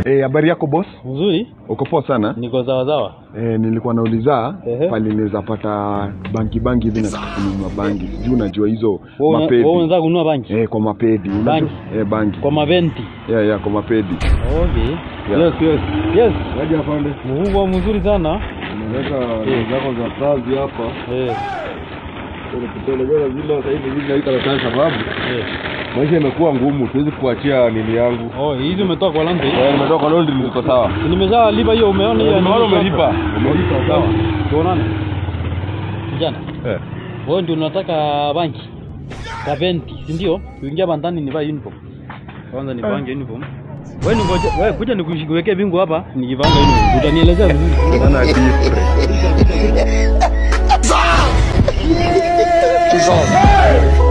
Eh, habari yako boss? Mzuri, Uko poa sana? niko sawa sawa. Eh, nilikuwa nauliza Ehe. pale naweza pata bangi bangi hivi nataka kununua bangi. Sijui unajua hizo Wewe una- mapedi. wewe unataka kununua banki Eh, kwa mapedi. Unajua? Bangi? Eh, bangi. kwa maventi? Yeah, yeah, kwa mapedi. Okay. Yeah. Yes, yes. Yes. Waje afande, Mungu mzuri sana. nimeweka ndio zako za kazi hapa. Eh. Kutelegeza zile sasa hivi hivi naika karatasi sababu Eh. maisha imekuwa ngumu, siwezi kuachia nini yangu. Oh, hizi umetoka kwa laundry? Eh, nimetoka kwa laundry niko sawa. Si Nimeshalipa hiyo umeona hiyo? Nimeona nini umelipa. hapa? Umelipa Sawa. sawa. Tuonane. Kijana, Eh. wewe ndio unataka banki? Kaventi, si ndio? Kuingia bandani nivaa uniform. Kwanza nipange uniform. Wewe ningoje, wewe kuja nikuwekee bingu hapa, nikivanga uniform. Utanielezea vizuri. Sana different. Dissolve.